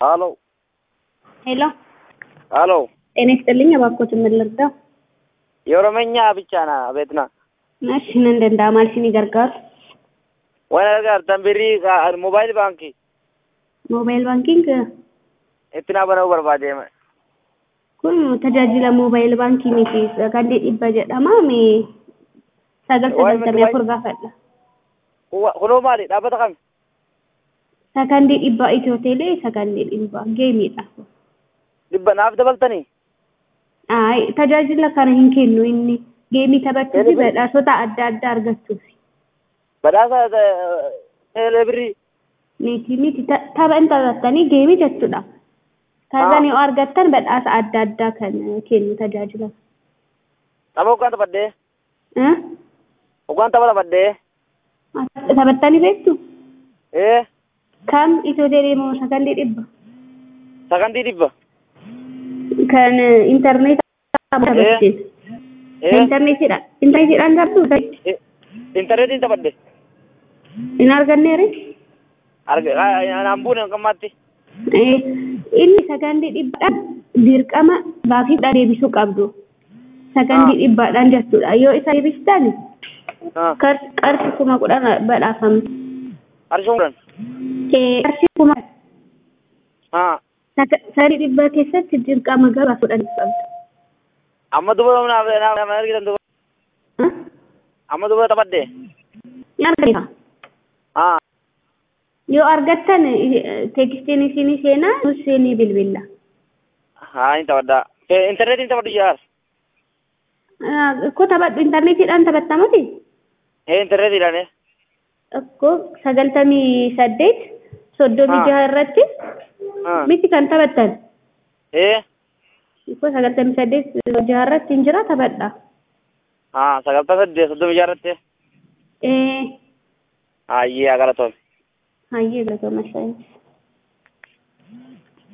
ሀሎ ሄሎ ሀሎ ጤና ይስጥልኝ። እባክዎት ምን ልርዳው? የኦሮመኛ ብቻ ና ቤትና እሺ ምን እንደንዳማል ሲኒ ገርጋሩ waan argartan birrii mobaayil baankii moobaayil baankiing itti na banuu barbaade kun tajaajila moobaayil baankii miti sakandii dhibba jedhama mee sagal sagaltamii afur gaafadha kunoo maali dhaabbata kami sakandii dhibba itiyoo teelee sakandii dhibba geemiidha dhibba naaf dabaltanii Aay, tajaajila kana hin kennu inni geemii taphachuu fi badhaasota adda addaa argachuuf badhaasa eelee birrii miti miti ta- tapha hin taphattanii geemii jechuudha taphan yoo argattan badhaasa adda addaa kan kennu tajaajila tapha hoggaan taphadhee Eh? hoggaan tapha taphadhee taphattanii beektu ee kam itoo deemoo sakandii dhibba sakandii dhibba kan intarneetaa taphattee ee intarneetiidha intarneetiidhaan qabdu intarneetiin taphadhe hin arganneere argaan buune qammaatti Eh, inni sakandii dhibbaadhaan dirqama baafiidha deebisuu qabdu sakandii dhibbaadhaan jechuudha yoo isa deebistan qarshi kuma kudhan badhaafamti arshuu kudhan Eh, qarshi kuma haa sakandii dhibbaa keessatti dirqama gabaa kudhan qabdu amma duba naaf naaf argitan duba Eh? amma duba taphadhee Ni argata haa yoo argattan eh, teekstiin isinii seenaa nus seenii bilbilla haa ni taphadhaa intarneetiin taphadhu jaar Akkoo taphadhu intarneetiidhaan taphattamuti ee intarneetiidhaan akkoo sagaltamii saddeet soddomii Ah. jaha irratti haa miti kan taphattan ee akkoo sagaltamii saddeet jaha irratti hin jira taphadha. haa sagaltaa saddeet soddomii jaarratti Eh, hayyee agaratoon hayyee galatoomaa shaayinis.